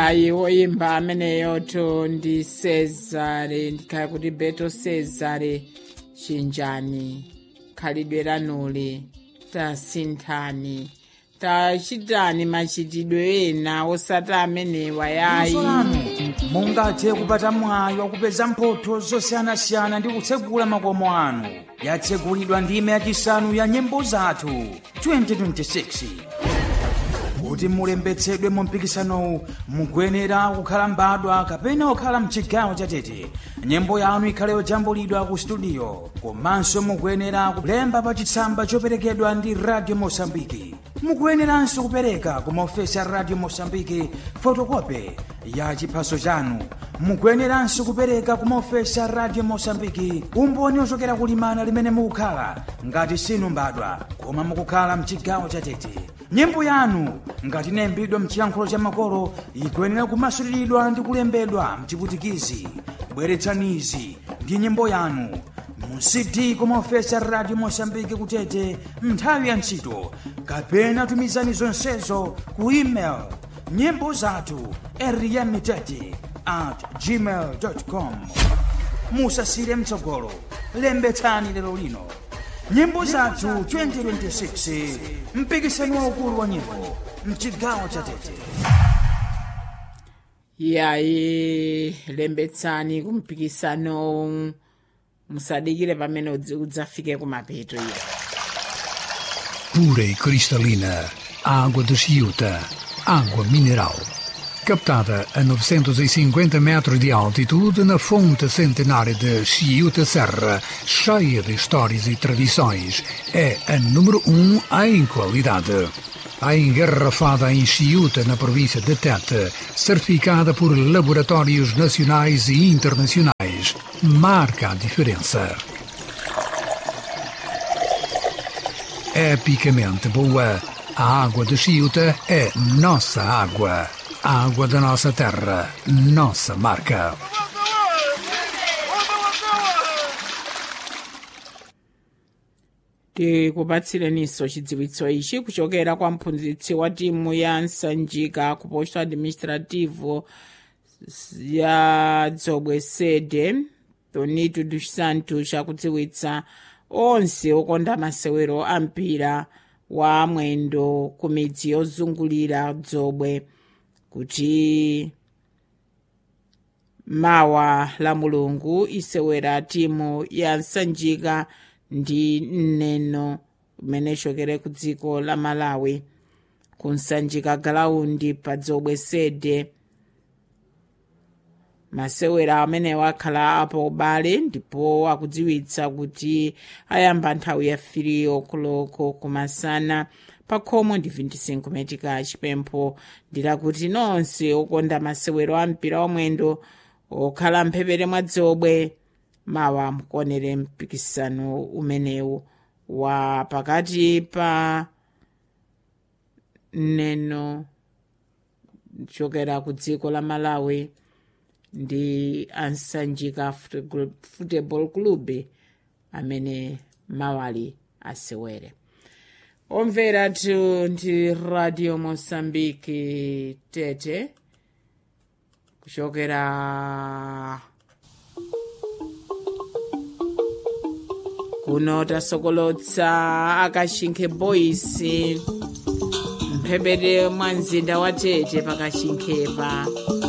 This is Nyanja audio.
yayi woyimba ameneyoto ndi cesare ndikhale kuti beto cesare chinjani khalidwe lanuli tasinthani tachitani machitidwe ena osati amenewa yayi lanu mungathe kupata mwayi wakupeza mphotho zosiyanasiyana ndi kutsegula makomo anu yatsegulidwa ndime yachisanu ya nyimbo zathu 2026 kuti mulembetsedwe mu mpikisanowu mukuyenera kukhala mbadwa kapena kukhala mchigawo chatete nyimbo yanu ikhale yojambulidwa ku studio komanso mukuyenera kulemba pa chitsamba choperekedwa ndi radio mosambiki mukuyeneranso kupereka ku maofesi a radio mosambiki fotokope ya chiphaso chanu mukuyeneranso kupereka ku maofesi a radio mosambiki umboni ochokera kulimana limene mukukhala ngati sinu mbadwa koma mukukhala mchigawo chatete nyimbo yanu ngati inayimbidwa mchiyankhulo cha makolo ikuyenera kumasuliridwa ndi kulembedwa mchiputikizi bweretsanizi ndi nyimbo yanu mu cd kumaofesi a radio mosambiki kutete nthawi ya ntchito kapena tumizani zonsezo ku email nyimbo zathu eriyamitete at gmail com musasire mtsogolo lembetsani lero lino nyimbo zathu 2026 mpikisano waukulu wa nyimbo mchigawo cha tete yayi lembetsani kumpikisano musadikire pamene udzi- udzafike kumapeto iya pura e cristalina, água de Chiuta, água mineral. Captada a 950 metros de altitude na fonte centenária de Chiuta Serra, cheia de histórias e tradições, é a número um em qualidade. A engarrafada em Chiuta, na província de Tete, certificada por laboratórios nacionais e internacionais, marca a diferença. epicamente boa. A água de Chiuta é nossa água. A água da nossa terra, nossa marca. tikupatsireninso chidziwitso ichi kuchokera kwa mphunzitsi wa timu ya nsanjika ku posto administrativo ya dzobwe sede tonito dos santos akudziwitsa onse okonda masewero a mpira wa mwendo ku midzi yozungulira dzobwe kuti mawa la mulungu isewera timu ya nsanjika ndi nneno imene ichokere ku dziko la malawi ku nsanjika galaundi pa dzobwe sede masewera amenewo akhala apo ubale ndipo akudziwitsa kuti ayamba nthawi ya 3 okoloko kumasana pa khomo ndi 25 metika chipempho ndilakuti nonse okonda masewero a mpira wamwendo okhala mphepete mwa dzobwe mawa mukuonere mpikisano umenewu wa pakati pa neno chokera ku dziko la malawi ndi ansanjika Football- football club amene mawali asewere omvera tu ndi radio mosambiki tete kuchokera kuno tasokolotsa akashinkhe boys mphepete mwa mzinda wa tete pakashinkhepa